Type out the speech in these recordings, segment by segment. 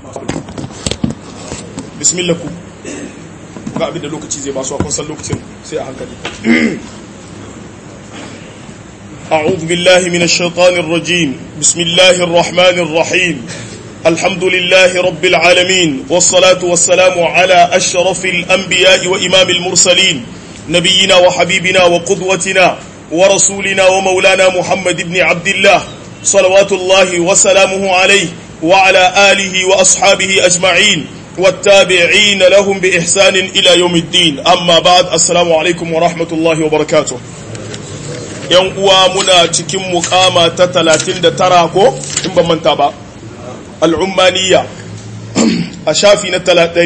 bismillah ku ga abin da lokaci zai ba su kun san lokacin sai a hankali أعوذ بالله من الشيطان الرجيم بسم الله الرحمن الرحيم الحمد لله رب العالمين والصلاة والسلام على أشرف الأنبياء وإمام المرسلين نبينا وحبيبنا وقدوتنا ورسولنا ومولانا محمد بن عبد الله صلوات الله وسلامه عليه وعلى آله وأصحابه أجمعين والتابعين لهم بإحسان إلى يوم الدين أما بعد السلام عليكم ورحمة الله وبركاته yan uwa muna cikin mukama ta 39 ko in ban manta ba al'ummaniya a shafi na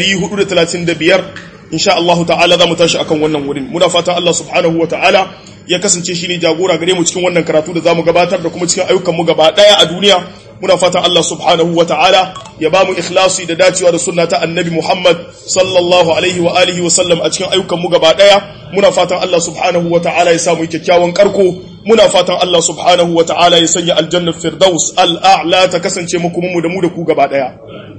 435 insha Allah ta'ala za mu tashi akan wannan wurin muna fatan Allah subhanahu wa ta'ala ya kasance shi ne jagora gare mu cikin wannan karatu da za mu gabatar da kuma cikin ayyukan mu gaba daya a duniya muna fatan Allah subhanahu wa ta'ala ya ba mu ikhlasi da dacewa da sunna ta annabi Muhammad sallallahu alaihi wa alihi wa sallam a cikin ayyukan mu gaba daya muna fatan Allah subhanahu wa ta'ala ya samu kyakkyawan karko muna fatan Allah subhanahu wa ta'ala ya sanya aljannar firdaus al'a'la ta kasance muku mu da mu da ku gaba daya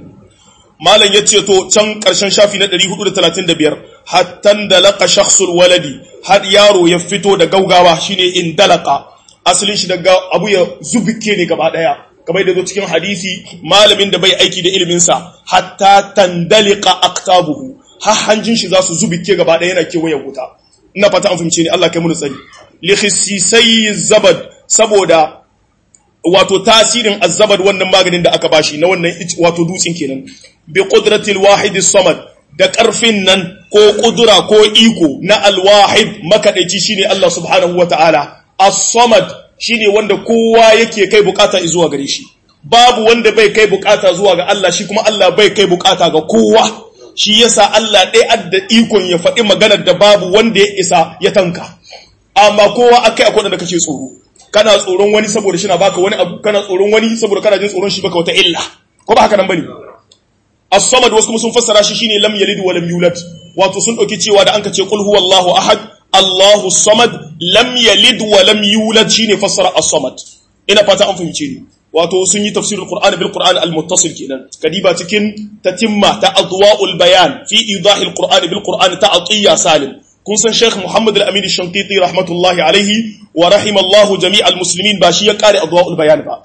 malam ya ce to can karshen shafi na 435 hattan dalaka shakhsul waladi har yaro ya fito da gaugawa shine in dalaka asalin shi daga abu ya zubike ne gaba daya kamar da zo cikin hadisi malamin da bai aiki da ilimin sa hatta tandalika aktabuhu har hanjin shi za su zubike gaba daya yana kewaye wuta ina fata an fahimce ni Allah kai mu tsari li khisisai zabad saboda wato tasirin azzabad wannan maganin da aka bashi na wannan wato dutsin kenan bi qudratil wahid samad da karfin nan ko kudura ko iko na alwahid makadaici shine Allah subhanahu wataala as-samad shine wanda kowa yake kai bukata zuwa gare shi babu wanda bai kai bukata zuwa ga Allah shi kuma Allah bai kai bukata ga kowa shi yasa Allah ɗaya adda ikon ya faɗi maganar da babu wanda ya isa ya tanka amma kowa akai akwai da kake tsoro kana tsoron wani saboda shi na baka wani abu kana tsoron wani saboda kana jin tsoron shi baka wata illa ko ba haka nan bane as-samad wasu kuma sun fassara shi shine lam yalid wa lam yulad wato sun dauki cewa da anka ce qul huwallahu ahad Allahu samad lam yalid wa lam yulad shine fassara as-samad ina fata an fahimce ni wato sun yi tafsirul qur'ani bil qur'ani al-muttasil kenan kadiba cikin tatimma ta adwa'ul bayan fi idahil qur'ani bil qur'ani ta atiya salim kun san Sheikh Muhammad Al-Amin Shankiti rahmatullahi alaihi wa rahimallahu jami'al muslimin ba shi ya kare adwaul bayan ba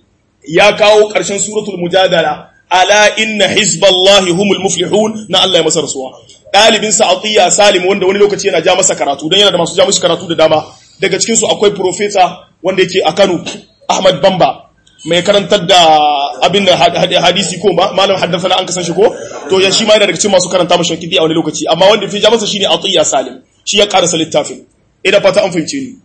ya kawo ƙarshen suratul mujadala ala inna hizballahi humul muflihun na Allah ya masa rasuwa dalibin sa Atiya Salim wanda wani lokaci yana ja masa karatu dan yana da masu ja mishi karatu da dama daga cikin su akwai professor wanda yake a Kano Ahmad Bamba mai karantar da abin da hadisi ko malam haddasa an kasan shi ko to ya shi ma yana daga cikin masu karanta mashi kidi a wani lokaci amma wanda fi ja masa shine Atiya Salim shi ya karasa littafin ina fata an fahimce ni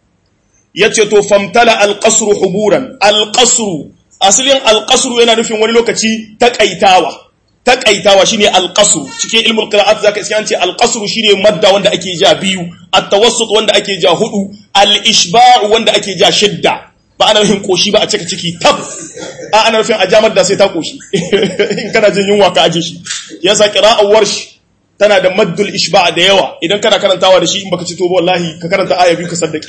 yace to famtala alqasr huburan alqasr asalin alqasr yana nufin wani lokaci takaitawa takaitawa shine alqasr cikin ilmul qira'at zaka iske an ce alqasr shine madda wanda ake ja biyu at-tawassut wanda ake ja hudu al-ishba' wanda ake ja shidda ba ana nufin koshi ba a cika ciki tab a ana nufin a jamar da sai ta koshi in kana jin yunwa ka aje shi yasa qira'ar warsh tana da maddul ishba da yawa idan kana karantawa da shi in baka ci to wallahi ka karanta aya biyu ka saddaki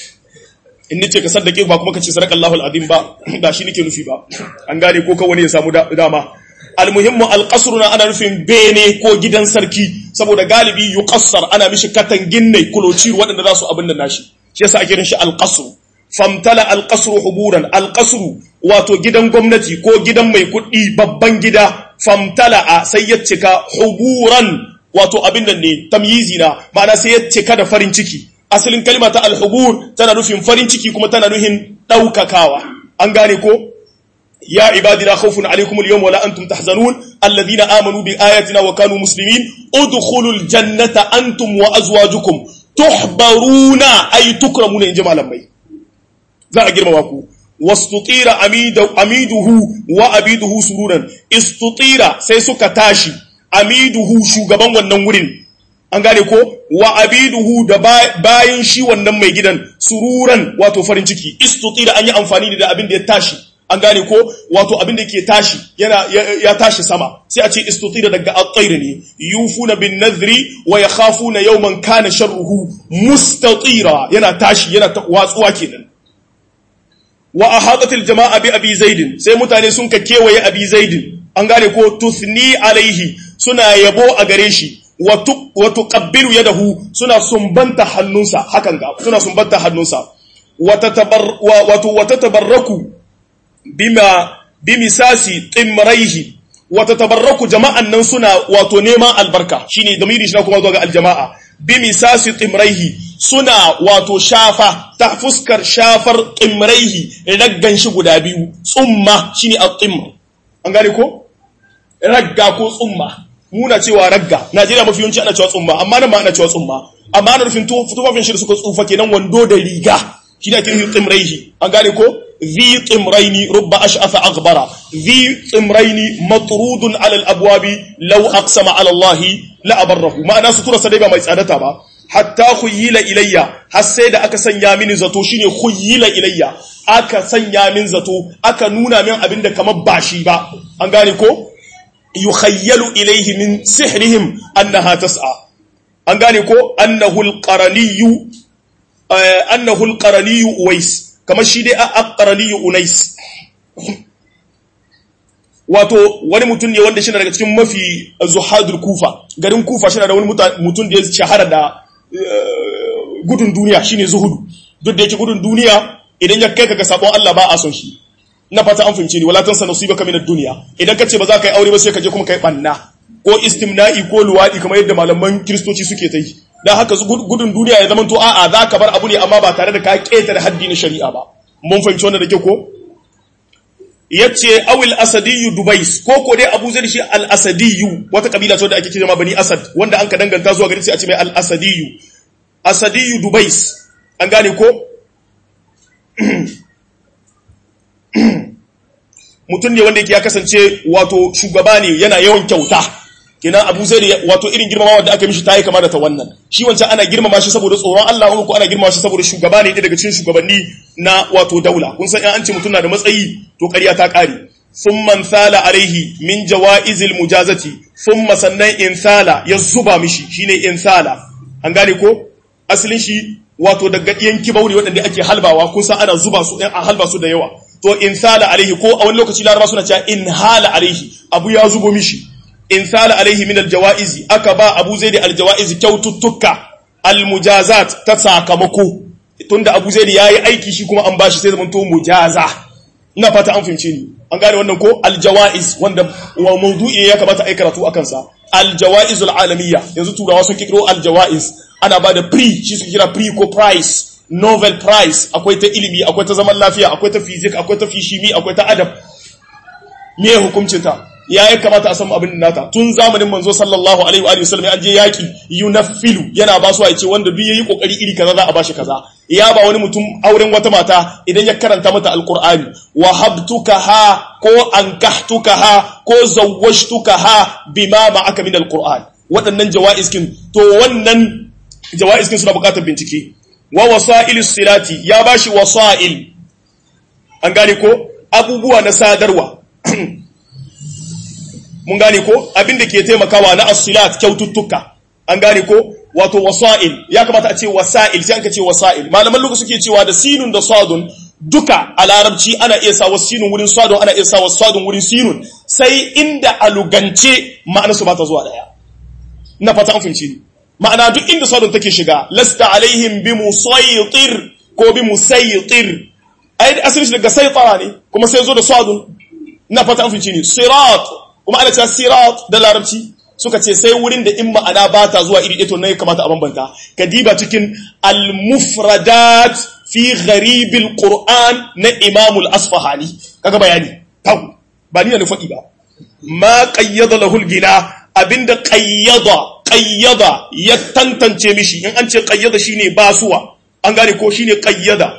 in nace ka saddake ba kuma ka ce sadaqallahu alazim ba ba shi nake nufi ba an gane ko kawai ya samu dama almuhimmu alqasru na ana nufin bene ko gidan sarki saboda galibi yuqassar ana mishi katangin ne kulocir waɗanda za su abin da nashi shi yasa ake shi alqasru famtala alƙasru huburan alƙasru wato gidan gwamnati ko gidan mai kuɗi babban gida famtala a sai ya cika huburan wato abin nan ne tamyizi na ma'ana sai ya cika da farin ciki asalin kalma ta alhubur tana nufin farin ciki kuma tana nufin ɗaukakawa an gane ko ya ibadi la khawfun alaykum al-yawma wala antum tahzanun alladhina amanu bi ayatina wa kanu muslimin udkhulul jannata antum wa azwajukum tuhbaruna ay tukramuna in malamai za a girmama ku wastutira amiduhu wa abiduhu sururan istutira sai suka tashi amiduhu shugaban wannan wurin an gane ko wa abiduhu da bayan shi wannan mai gidan sururan wato farin ciki istutira an yi amfani da abin da ya tashi an gane ko wato abin da ke tashi yana ya tashi sama sai a ce istutira daga at-tayr ne yufuna bin nadhri wa yakhafuna yawman kana sharruhu mustatira yana tashi yana watsuwa kenan wa ahatatil jama'a bi abi zaidin sai mutane sun ka kewaye abi zaidin an gane ko tuthni alaihi suna yabo a gare shi wa tuqabbilu yadahu suna sumbanta hannunsa hakan ga suna sumbanta hannunsa wa tatabar wa tatabarraku bima bimisasi timraihi wa tatabarraku jama'an nan suna wato neman albarka shine damiri shi na kuma zuwa ga aljama'a bimisasi timraihi suna wato shafa ta fuskar shafar timraihi raggan shi guda biyu tsumma shine at-timr an gane ko ragga ko tsumma muna cewa ragga Najeriya mafi yawanci ana cewa tsumma amma nan ma ana cewa tsumma amma ana nufin tufafin shi da suka tsufa kenan wando da riga shi da ake nufin timraihi an gane ko ذي طمرين رب أشعث أغبر ذي طمرين مطرود على الأبواب لو أقسم على الله لأبره ما أنا ستورة سديبا ما يسعدتها با حتى خيل إلي حسيد أكا سنيا من زتو شيني خيل إلي أكا سنيا من زتو أكا نونا من أبند كما باشي با أنغاني كو يخيل إليه من سحرهم أنها تسعى أنغاني كو أنه القرني آه أنه القرني ويس kamar shi dai aqraniyu unais wato wani mutum ne wanda shi daga cikin mafi zuhadul kufa garin kufa shi da wani mutum da ya shahara da gudun duniya shine zuhudu duk da yake gudun duniya idan ya kai ka ga sabon Allah ba a son shi na fata an fahimce ni wala tansa nasibaka min ad-dunya idan ka ce ba za ka yi aure ba sai ka je kuma kai banna ko istimna'i ko luwadi kamar yadda malaman kristoci suke ta yi dan haka gudun duniya ya zama to a'a za ka bar abu ne amma ba tare da ka ketare haddi na shari'a ba mun fahimci wannan da ke ko yace awil asadiyyu dubais ko ko dai abu zai shi al asadiyyu wata kabila ce da ake kira bani asad wanda an ka danganta zuwa gari sai a ce mai al asadiyyu asadiyyu dubais an gane ko mutum ne wanda yake ya kasance wato shugaba ne yana yawan kyauta kenan abu zai wato irin girmamawa da aka mishi ta yi kama da ta wannan shi wancan ana girmama shi saboda tsoron Allah wani ko ana girmama shi saboda shugaba ne daga cikin shugabanni na wato daula kun san an ce mutum na da matsayi to ƙarya ta ƙare thumma thala alaihi min jawaizil mujazati thumma sannan in thala ya zuba mishi shine in thala an gane ko asalin shi wato daga yanki bauri waɗanda ake halbawa kun san ana zuba su ɗan a halba su da yawa to in thala alaihi ko a wani lokaci laraba suna cewa in hala alaihi abu ya zubo mishi in sala alaihi min aljawaizi aka ba abu zaidi aljawaizi kyaututtuka almujazat ta sakamako tunda abu zaidi yayi aiki shi kuma an bashi sai zaman to mujaza ina fata an fahimce ni an gane wannan ko aljawaiz wanda wa mawdu'i ya kamata ai karatu akan sa aljawaizul alamiyya yanzu turawa sun kikiro aljawaiz ana ba da pre shi suke kira pre ko prize Nobel prize akwai ta ilimi akwai ta zaman lafiya akwai ta physics akwai ta fishimi akwai ta adab me hukuncin ta ya yi kamata a samu abin da nata tun zamanin manzo sallallahu alaihi wa sallam an je yaki yunaffilu yana ba su a ce wanda duk yayi kokari iri kaza za a bashi kaza ya ba wani mutum auren wata mata idan ya karanta mata alqur'ani wa habtuka ha ko ankahtuka ha ko zawwashtuka ha bima ma'aka min alqur'an waɗannan jawaizkin to wannan jawaizkin suna buƙatar bincike wa wasailis silati ya bashi wasail an gane ko abubuwa na sadarwa mun gane ko abin da ke taimakawa na asilat kyaututtuka an gane ko wato wasa'il ya kamata a ce wasa'il sai an ka ce wasa'il malaman lugu suke cewa da sinun da sadun duka a larabci ana iya sa wasu sinun wurin sadun ana iya sa wasu sadun wurin sinun sai inda a lugance ma'ana su ba ta zuwa daya na fata an fahimci ni ma'ana duk inda sadun take shiga lasta alaihim bi musaytir ko bi musaytir ai asalin shi daga saytara ne kuma sai zo da sadun na fata an fahimci ni sirat kuma ana cewa sirat da larabci suka ce sai wurin da in ma'ana ba ta zuwa iri ito na ya kamata a bambanta ka diba cikin al-mufradat fi gharibil qur'an na imam al-asfahani kaga bayani tau ba ni ne faɗi ba ma qayyada lahu gina abinda qayyada qayyada ya tantance mishi in an ce qayyada shine basuwa an gane ko shine qayyada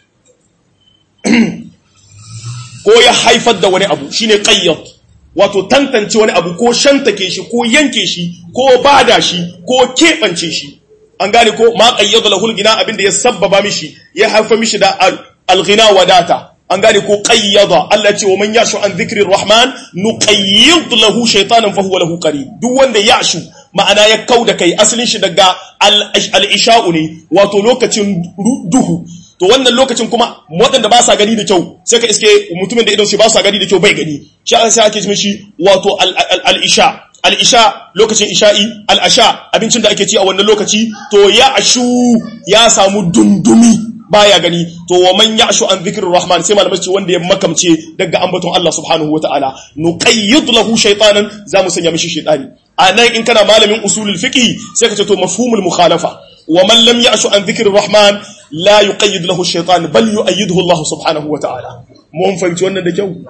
ko ya haifar da wani abu shine qayyad wato tantance wani abu ko shantake shi ko yanke shi ko bada shi ko keɓance shi an gane ko ma qayyada lahul gina abinda ya sabbaba mishi ya haifa mishi da al-ghina wadata an gane ko qayyada Allah ce wa man yashu an dhikri rahman nuqayyid lahu shaytanan fa huwa lahu qarin duk wanda yashu ma'ana ya kauda kai asalin shi daga al-isha'u ne wato lokacin duhu to wannan lokacin kuma waɗanda ba sa gani da kyau sai ka iske mutumin da idon shi ba sa gani da kyau bai gani shi sai ake ce shi wato al-isha al-isha lokacin isha'i al-asha abincin da ake ci a wannan lokaci to ya ashu ya samu dundumi baya gani to wa man ya'shu an dhikrir rahman sai malamai ce wanda ya makamce daga ambaton Allah subhanahu wataala nuqayyid lahu shaytanan za mu sanya mishi shaytani anan in kana malamin usulul fiqh sai ka ce to mafhumul mukhalafa wa man lam ya'shu an dhikrir rahman la yuqayyid lahu shaytan bal yu'ayyiduhu Allah subhanahu wataala mun fahimci wannan da kyau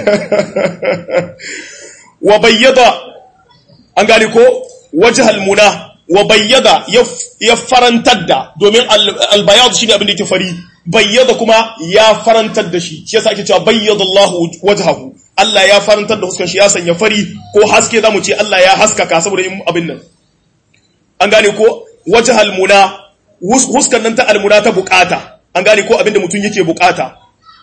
wa bayyada an gane ko wajhal muna wa bayyada ya farantar da domin albayadu shine abin da yake fari bayyada kuma ya farantar da shi shi yasa ake cewa bayyada Allah wajhahu Allah ya farantar da huskan shi ya sanya fari ko haske zamu ce Allah ya haskaka saboda yin abin nan an gane ko wajhal muna huskan nan ta almuna ta bukata an gane ko abin da mutum yake bukata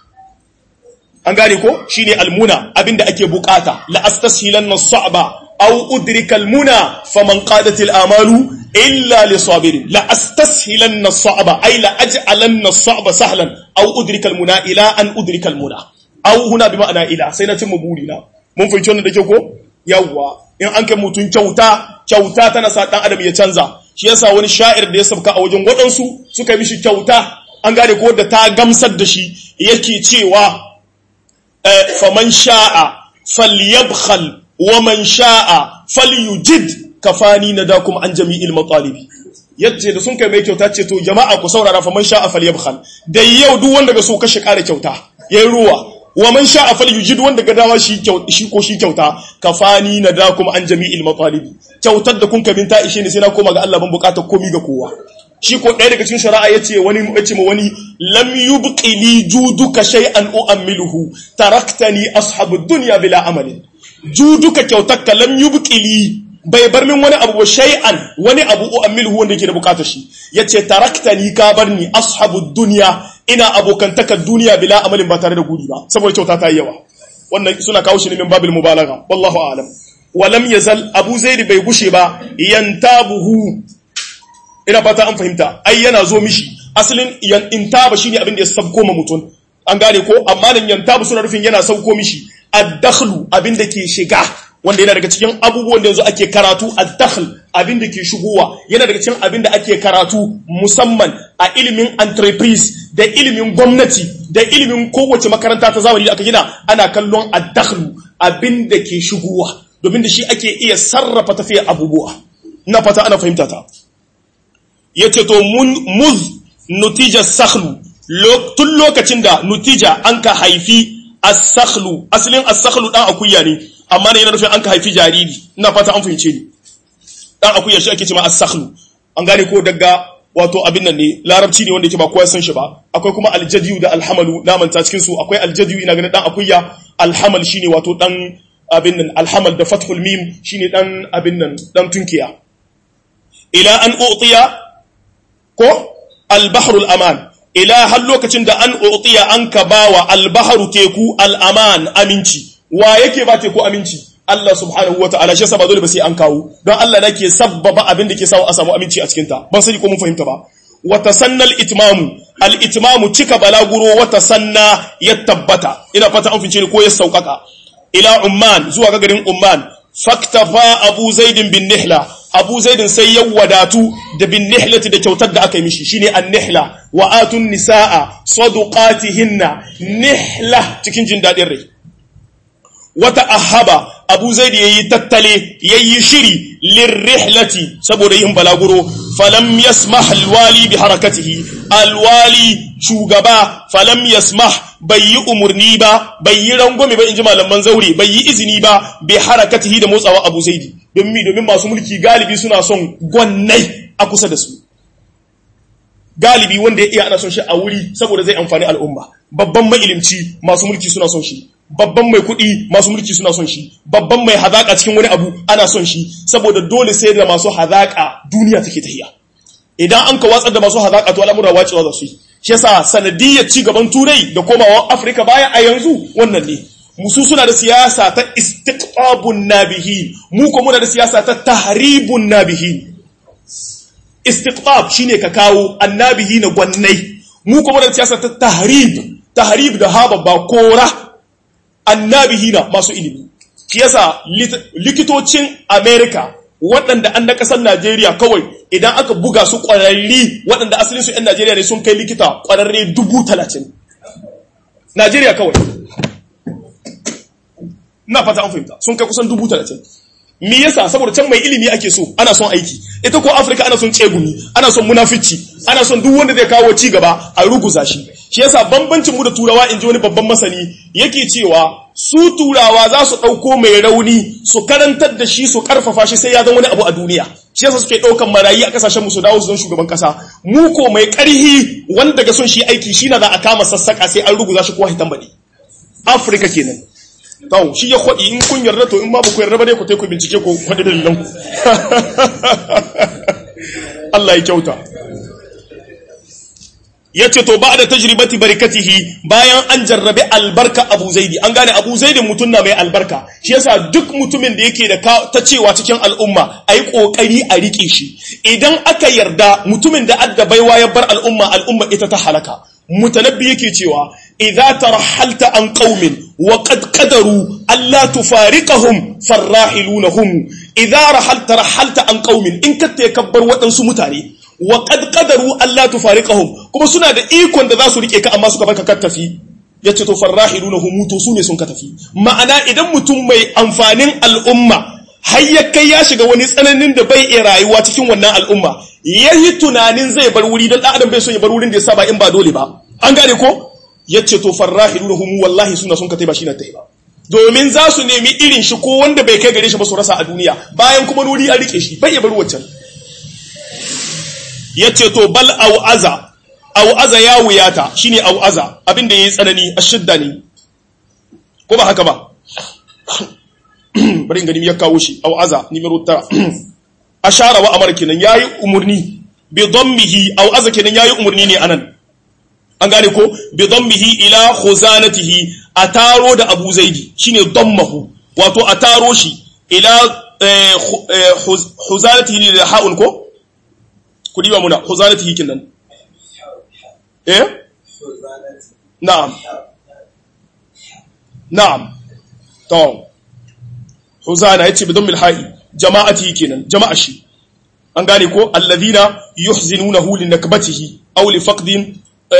an gane ko shine almuna abin da ake bukata la astashilanna sa'ba أو أدرك المنى فمن قادت الآمال إلا لصابر لا أستسهلن الصعب أي لا أجعلن الصعب سهلا أو أدرك المنى إلى أن أدرك المنى أو هنا بمعنى إلى سينتم بولنا mun fahimci wannan da ke ko yawwa in an kai mutum kyauta kyauta tana sa dan adam ya canza shi yasa wani sha'ir da ya sabka a wajen waɗansu suka yi mishi kyauta an gane ko da ta gamsar da shi yake cewa faman sha'a falyabkhal ومن شاء فليجد كفاني نداكم عن جميع المطالب yace da sun kai mai kyauta ce to jama'a ku saurara fa man sha'a falyabkhal da yau duk wanda ga so kashe kare kyauta yayi ruwa wa man sha'a falyujid wanda ga dawa shi shi ko shi kyauta kafani nadakum an jami'il matalib kyautar da kun kabin ta ishe ne sai na koma ga Allah ban bukatar komi ga kowa shi ko ɗaya daga cikin shari'a yace wani yace ma wani lam yubqi li juduka shay'an u'ammiluhu taraktani ashabud dunya bila amalin juduka kyautakka lam yubqili bai bar min wani abu shay'an wani abu u'ammiluhu wanda yake da bukatar shi yace taraktani ka barni ashabud dunya ina abokantakar duniya bila amalin ba tare da gudi ba saboda kyauta ta yi yawa wannan suna kawo shi ne min babil mubalagha wallahu a'lam walam yazal abu zaid bai gushe ba yantabuhu ina fata an fahimta ai yana zo mishi asalin intaba shine abin da ya sabko ma mutum an gane ko amma nan yantabu suna rufin yana sauko mishi ad-dakhlu abin da ke shiga wanda yana daga cikin abubuwan da yanzu ake karatu ad-dakhl abin da ke shigowa yana daga cikin abin da ake karatu musamman a ilimin entreprise da ilimin gwamnati da ilimin kowace makaranta ta zamani da aka gina ana kallon ad-dakhlu abin da ke shigowa domin da shi ake iya sarrafa tafiyar abubuwa ina fata ana fahimta ta yace to mun muz nutija sakhlu tun lokacin da nutija an ka haifi as-sakhlu asalin as-sakhlu dan akuya ne amma ne yana nufin an ka haifi jariri ina fata an fahimce ni dan akuya shi ake cewa as-sakhlu an gane ko daga wato abin nan ne larabci ne wanda yake ba kowa san shi ba akwai kuma aljadiyu da alhamalu namanta cikin su akwai aljadiyu ina ganin dan akuya alhamal shine wato dan abin nan alhamal da fathul mim shine dan abin nan dan tunkiya ila an utiya ko al-bahrul aman ila har lokacin da an utiya an ka bawa al-bahru teku al-aman aminci wa yake ba teku aminci Allah subhanahu wa ta'ala shi yasa ba dole ba sai an kawo don Allah nake sabbaba abin da ke sawa a samu aminci a cikin ta ban sani ko mun fahimta ba wa tasannal itmamu al itmamu cika balaguro wa tasanna ya tabbata ina fata an fince ni ko ya saukaka ila umman zuwa ga garin umman faktafa abu zaidin bin nihla abu zaidin sai ya wadatu da bin nihlati da kyautar da aka yi mishi shine an nihla wa atun nisaa saduqatihinna nihla cikin jin dadin rai wata ahaba abu zai da yayi tattale yayi shiri lirrihlati saboda yin balaguro falam yasmah alwali bi harakatihi alwali shugaba falam yasmah bai yi umurni ba bai yi rangwame ba inji malaman zaure bai yi izini ba bi harakatihi da motsawa abu zaidi domin domin masu mulki galibi suna son gwannai a kusa da su galibi wanda ya iya ana son shi a wuri saboda zai amfani al'umma babban mailimci masu mulki suna son shi babban mai kuɗi masu mulki suna son shi babban mai hazaƙa cikin wani abu ana son shi saboda dole sai da masu hazaƙa duniya take tahiya idan an ka watsar da masu hazaƙa to al'amura wacewa za su yi shi yasa sanadiyyar ci gaban turai da komawa afirka baya a yanzu wannan ne musu suna da siyasa ta istiqabun nabihi mu ko muna da siyasa ta tahribun nabihi istiqab shine ka kawo annabihi na gwannai mu kuma da siyasa ta tahrib tahrib da haba ba kora annabihina masu ilimi shi yasa likitocin America waɗanda an na ƙasar Najeriya kawai idan aka buga su ƙwararri waɗanda asalin su 'yan Najeriya ne sun kai likita ƙwararre dubu talatin Najeriya kawai na fata an fahimta sun kai kusan dubu talatin me yasa saboda can mai ilimi ake so ana son aiki ita ko afirka ana son tsegumi ana son munafici ana son duk wanda zai kawo ci gaba a ruguza shi shi yasa bambancin mu da turawa in ji wani babban masani yake cewa su turawa za su ɗauko mai rauni su karantar da shi su karfafa shi sai ya zama wani abu a duniya shi yasa suke ɗaukan marayi a kasashen mu su dawo su zan shugaban kasa mu ko mai ƙarhi wanda ga son shi aiki shi na za a kama sassaka sai an ruguza shi kowa hitan baɗi afirka kenan Tawo, shi ya kwaɗi in kun yarda to in ma ba ku yarda ba dai ku ku bincike ku kwaɗi dalilan ku. Allah ya kyauta. Ya ce to ba da tajribati barkatihi bayan an jarrabe albarka Abu Zaidi an gane Abu Zaidi mutum na mai albarka shi yasa duk mutumin da yake da ta cewa cikin al'umma ayi kokari a rike shi idan aka yarda mutumin da adda baiwa ya bar al'umma al'umma ita ta halaka mutanabbi yake cewa idza tarahalta an qaumin wa qad qadaru alla tufariqahum farrahilunhum idza rahalta rahalta an qaumin in ka takabbar wadansu mutane wa qad qadaru alla tufariqahum kuma suna da ikon da za su rike ka amma suka barka ka tafi yace to farrahilunhum to sune sun ka tafi ma'ana idan mutum mai amfanin al'umma har ya kai ya shiga wani tsananin da bai iya rayuwa cikin wannan al'umma yayi tunanin zai bar wuri dan adam bai so ya bar wurin da ya saba in ba dole ba an gane ko yace to farrahilunhum wallahi suna sun ka tai ba shi na tai ba domin za su nemi irin shi ko wanda bai kai gare shi ba su rasa a duniya bayan kuma nuri an rike shi bai ya bar wancan yace to bal au'aza au'aza ya wuyata shine au'aza abinda yayi tsanani ashidda ne ko ba haka ba bari gani ya kawo shi au'aza numero tara ashara wa amar kenan yayi umurni bi dhammihi au'aza kenan yayi umurni ne anan an gane ko bi dhammihi ila khuzanatihi ataro da abu zaidi shine dhammahu wato ataro shi ila khuzanatihi da ha'un ko ku diba muna khuzanatihi kenan eh na'am na'am to huzana yace bi dhammil ha'i jama'ati kenan jama'a shi an gane ko alladhina yuhzinunahu linakbatihi aw li faqdin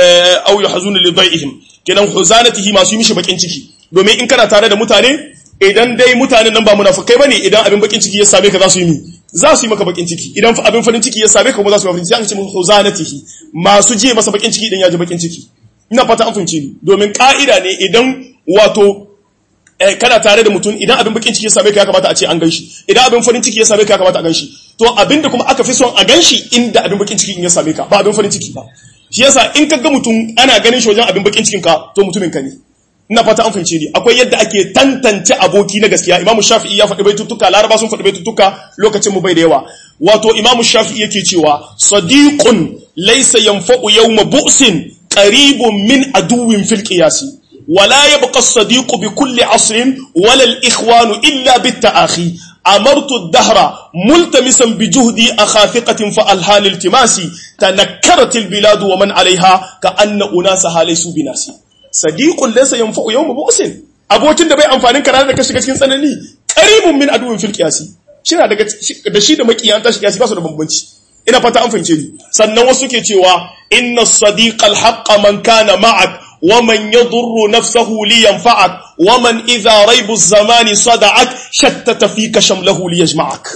aw yahzunu li dai'ihim kenan huzanatihi masu yi mishi bakin ciki domin in kana tare da mutane idan dai mutanen nan ba munafikai bane idan abin bakin ciki ya same ka za su yi mi za su yi maka bakin ciki idan idan farin ciki ya same ka kuma za su yi farin ciki an ce musu huzanatihi masu je masa bakin ciki idan ya ji bakin ciki ina fata an fahimce ni domin ka'ida ne idan wato kana tare da mutum idan abin bakin ciki ya same ka ya kamata a ce an ganshi idan abin farin ciki ya same ka ya kamata a ganshi to abin da kuma aka fi son a ganshi inda abin bakin ciki in ya same ka ba abin farin ciki ba shi yasa in ka ga mutum ana ganin shi wajen abin bakin cikin ka to mutumin ka ne ina fata an fahimce ni akwai yadda ake tantance aboki na gaskiya imamu shafi'i ya faɗi baitutuka laraba sun faɗi baitutuka lokacin mu bai da yawa wato imamu shafi'i yake cewa sadiqun laysa yanfa'u yawma bu'sin qaribun min aduwwin fil qiyasi ولا يبقى الصديق بكل عصر ولا الإخوان إلا بالتآخي أمرت الدهر ملتمسا بجهدي أخافقة فألها الالتماسي تنكرت البلاد ومن عليها كأن أناسها ليسوا بناسي صديق ليس ينفع يوم بؤس abokin da bai amfanin ka ranar da ka shiga cikin tsanani qaribun min aduwin fil qiyasi shina daga da shi da makiyan ta shiga ba su da bambanci ina fata an fahimce ni sannan wasu ke cewa inna as-sadiqa al-haqqa man kana ma'ak ومن يضر نفسه لينفعك ومن إذا ريب الزمان صدعك شتت فيك شمله ليجمعك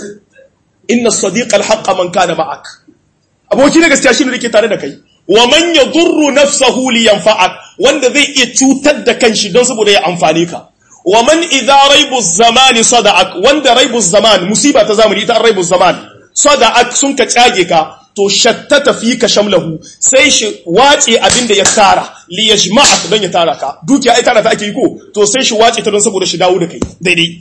إن الصديق الحق من كان معك aboki na gaskiya shine yake tare da kai wa man yadurru nafsahu li yanfa'ak wanda zai iya cutar da kanshi don saboda ya amfane ka wa man idza raibu zamani sada'ak wanda raibu zaman musiba ta zamani ita raibu zaman sada'ak sun ka cage ka to shattata fi ka shamlahu sai shi wace abin da ya tara li yajma'ak don ya tara ka dukiya ai tara ta ake yi ko to sai shi wace ta don saboda shi dawo da kai daidai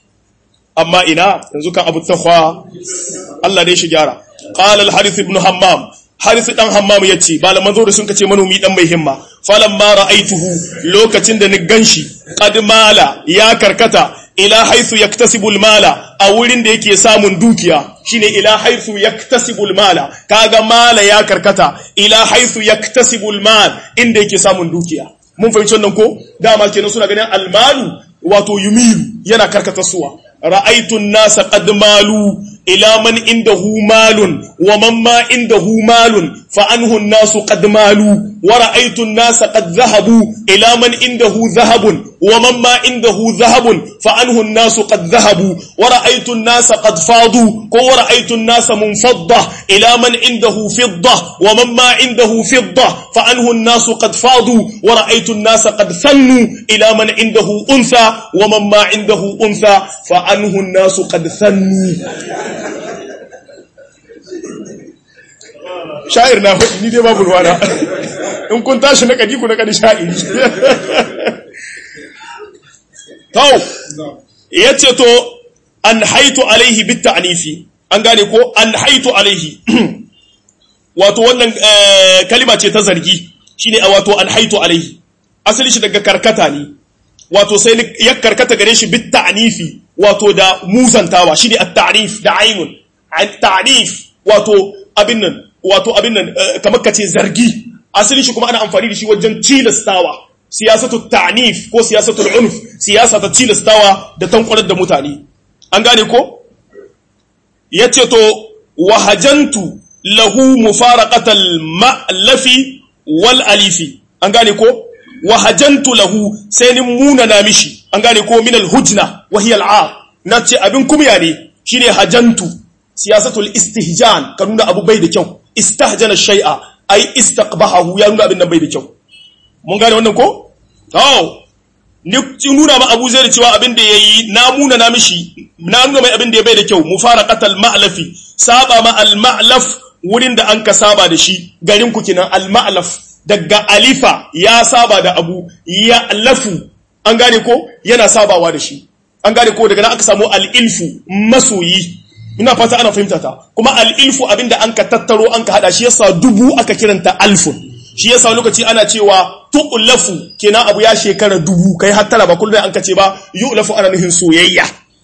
amma ina yanzu kan abu tahwa Allah dai shi gyara qala al harith ibn hammam harith dan hammam yace malaman zo da sun kace manomi dan mai himma falamma ra'aituhu lokacin da ni ganshi qad mala ya karkata ila haythu yaktasibu al-mala a wurin da yake samun dukiya shine ila haythu yaktasibu al-mala kaga mala ya karkata ila haythu yaktasibu al-mal inda yake samun dukiya mun fahimci wannan ko dama kenan suna ganin al-malu wato yumilu yana karkata suwa ra'aytu an-nasa qad malu ila man indahu malun wa man ma indahu malun fa anhu an-nasu qad malu wa ra'aytu an-nasa qad dhahabu ila man indahu dhahabun wa man ma indahu dhahabun fa anhu an-nasu qad dhahabu wa ra'aytu an-nasa qad fadu ko wa ra'aytu an-nasa munfadda ila man indahu fidda wa man ma indahu fidda fa anhu an-nasu qad fadu wa ra'aytu an-nasa qad thannu ila man indahu untha wa man ma indahu untha fa anhu an-nasu qad thannu sha'ir na hudu ni dai babu ruwana in kun tashi na kadi ku na kadi sha'iri tau ya ce to an haitu alaihi bit ta'nifi an gane ko an haitu alaihi wato wannan kalima ce ta zargi shine wato an haitu alaihi asali shi daga karkata ne wato sai ya karkata gare shi bit ta'nifi wato da muzantawa shine at-ta'rif da ainun at-ta'rif wato abin nan wato abin nan kamar kace zargi asalin shi kuma ana amfani da shi wajen tilastawa siyasatu ta'nif ko siyasatu unf siyasa ta tilastawa da tankwarar da mutane an gane ko yace to wahajantu lahu mufaraqatal ma'lafi wal alifi an gane ko wahajantu lahu sai ni muna na mishi an gane ko min al hujna wa hiya al a nace abin kumya ne shine hajantu siyasatul istihjan ka nuna abu bai da kyau istahjana shay'a ai istaqbahahu ya nuna abin nan bai da kyau mun gane wannan ko to ni nuna ma Abu Zaid cewa abin da yayi na muna na mishi na nuna mai abin da ya bai da kyau mufaraqatal ma'lafi saba ma al ma'laf wurin da an ka saba da shi garin ku kinan al ma'laf daga alifa ya saba da abu ya lafu an gane ko yana sabawa da shi an gane ko daga nan aka samu al ilfu masoyi ina fata ana fahimta ta kuma al-ilfu abinda an ka tattaro an ka hada shi yasa dubu aka kiranta alfun shi yasa lokaci ana cewa tu'lafu kenan abu ya shekara dubu kai hattara ba kullum an ka ce ba yu'lafu ana nufin soyayya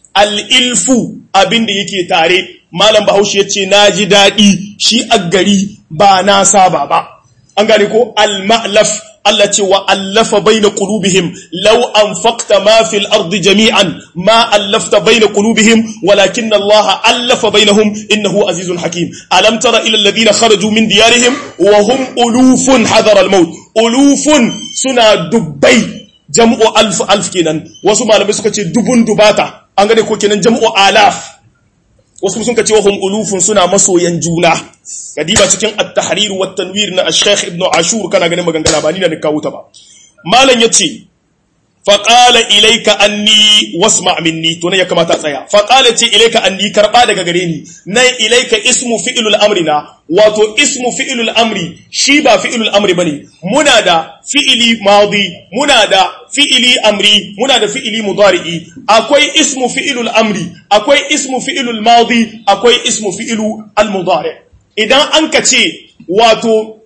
al-ilfu abinda yake tare malam bahaushe yace naji dadi shi a gari ba na saba ba an gane ko al-ma'laf Allah ce wa allafa baina qulubihim law anfaqta ma fil ardi jami'an ma allafta baina qulubihim walakin Allah allafa bainahum innahu azizun hakim alam tara ila alladhina kharaju min diyarihim wa hum ulufun hadara al-maut ulufun suna dubbai jam'u alf alf kenan wasu malamai suka ce dubun dubata an gane ko kenan jam'u alaf wasu sun ka ce wa hum ulufun suna masoyan juna kadiba cikin at-tahrir wa tanwir na al-sheikh ibn ashur kana ganin maganganu ba ni na kawo ta ba malam yace fa qala ilayka anni wasma' minni to ne ya kamata tsaya fa qala ce ilayka anni karba daga gare ni nan ilayka ismu fi'lul amrina wato ismu fi'lul amri shi ba fi'lul amri bane muna da fi'ili madi muna da fi'ili amri muna da fi'ili mudari'i akwai ismu fi'lul amri akwai ismu fi'lul madi akwai ismu fi'lu al-mudari' idan an ka ce wato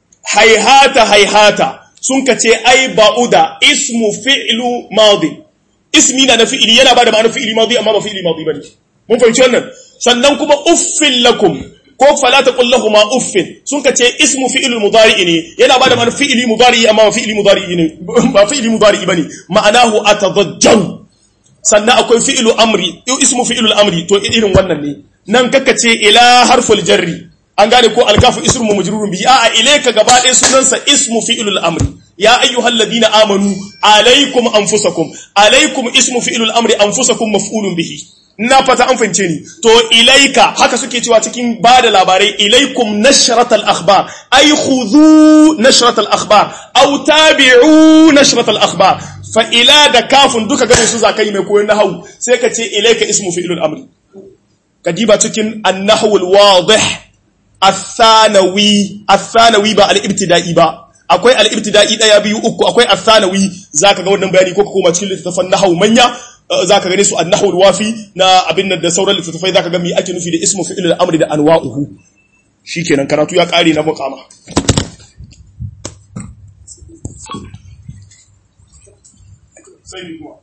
haihata haihata sun ka ce ai ba'uda ismu fi'lu madi ismi na na fi'ili yana ba da ma'anar fi'ili madi amma ba fi'ili madi bane mun fahimci wannan sannan kuma uffin lakum ko fala taqul lahumu uffin sun ka ce ismu fi'lul mudari ne yana ba da ma'anar fi'ili mudari amma ba fi'ili mudari ne ba fi'ili mudari bane ma'anahu atadajjaru sannan akwai fi'lu amri ismu fi'lul amri to irin wannan ne nan kaka ce ila harful jarri an gane ko alkafu ismu majrurun bi a ilayka gaba ɗaya sunansa ismu fi'lul amri ya ayyuhal ladina amanu alaikum anfusakum alaikum ismu fi'lul amri anfusakum maf'ulun bihi na fata an fahimce ni to ilaika haka suke cewa cikin bada labarai ilaikum nashratal akhbar ay khudhu nashratal akhbar aw tabi'u nashratal akhbar fa ila da kafun duka ganin su zakai mai koyon nahwu sai ka ce ilaika ismu fi'lul amri kadiba cikin an-nahwu al-wadih الثانوي الثانوي ba al-ibtida'i ba akwai al-ibtida'i daya biyu uku akwai al-thanawi zaka ga wannan bayani ko ka koma cikin littafin nahwu manya zaka gane su an-nahwu al-wafi na abin nan da sauran littafai zaka ga me ake nufi da ismu fi'il al-amri da anwa'uhu shikenan karatu ya kare na muqama sai